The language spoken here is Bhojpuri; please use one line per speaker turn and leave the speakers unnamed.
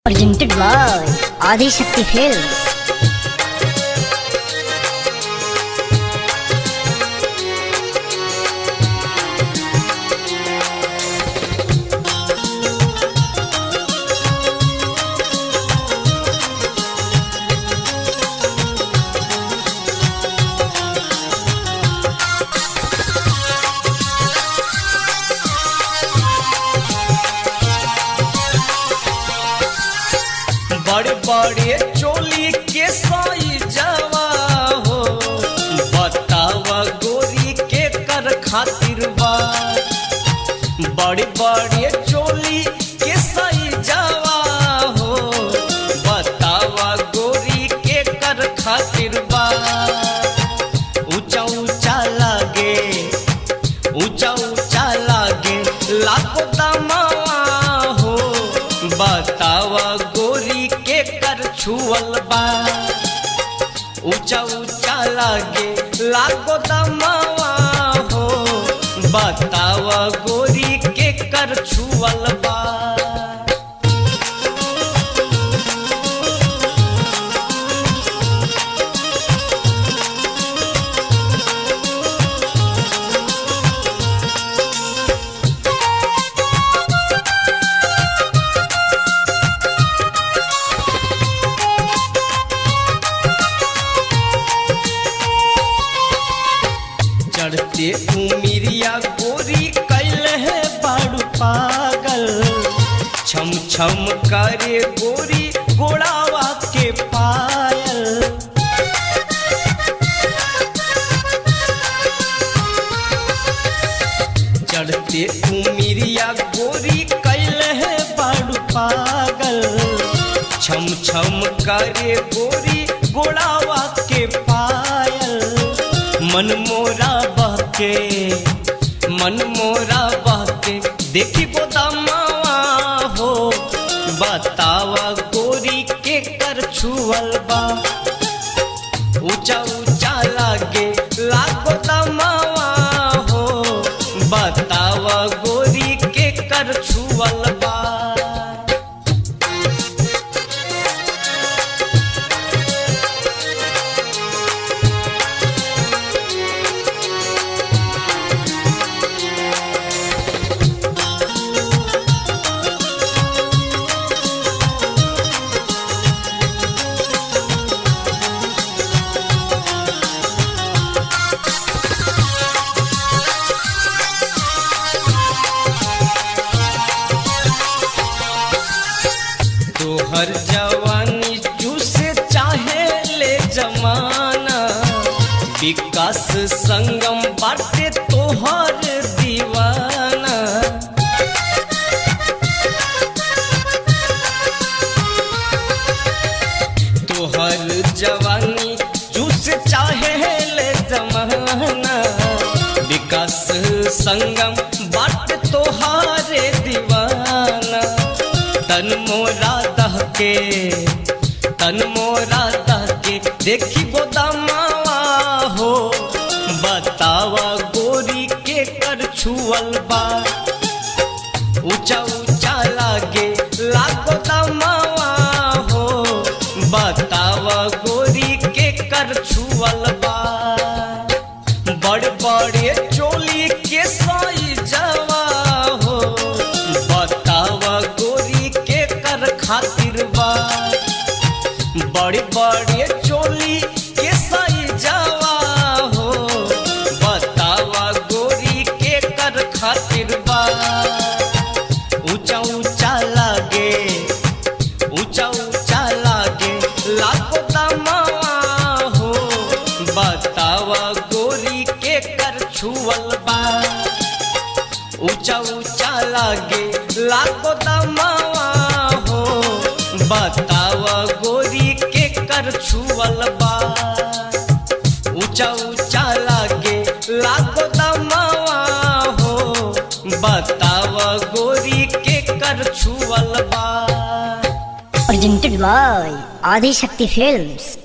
presented by Adi Shakti Films.
बड़े बड़े चोली के साइजवा हो बतावा गोरी के कर खातिर बा बड़े बड़े चोली के साइजवा हो बतावा गोरी के कर खातिर बा ऊंचा ऊंचा लागे ऊंचा ऊंचा लागे लाखो दमावा हो बतावा गोरी के कर छुअल बा ऊंचा ऊंचा लागे लाखो दमावा हो बतावा गोरी के कर छुअल बा चढ़ते उमिरिया गोरी कैल है बाड़ू पागल छम छम करे गोरी गोड़ावा के पायल चढ़ते उमिरिया गोरी कैल है बाड़ू पागल छम छम करे गोरी गोड़ावा के पायल मन मोरा बहके मन मोरा बहके देखी गोदामावा हो बतावा गोरी के कर छुअल बा ऊंचा ऊंचा लागे लागो दमावा हो बतावा गोरी के कर छुअल बा तोहर जवानी चूसे चाहे ले जमाना विकास संगम बाटे तोहर दीवाना तोहर जवानी चूसे चाहे ले जमाना विकास संगम बाट तोहारे दीवाना तन मोरा दहके तन मोरा दहके देखी गोदामावा हो बतावा गोरी के कर छुअल बा ऊंचा ऊंचा लागे लागो दमावा हो बतावा गोरी के कर छुअल बा बड़ बड़े चोली के साइजवा हो बतावा गोरी के कर खातिर बा बड़े बड़े चोली के साइजवा हो बतावा गोरी के कर खातिर बा ऊंचा ऊंचा लागे ऊंचा ऊंचा लागे लाखो दमावा हो बतावा गोरी के कर छुअल बा ऊंचा ऊंचा लागे लाखो दमावा हो बतावा गोरी के कर छुअल बा ऊंचा ऊंचा लागे लाखो दमावा हो बतावा गोरी के कर छुअल बा
Presented by Adi Shakti Films.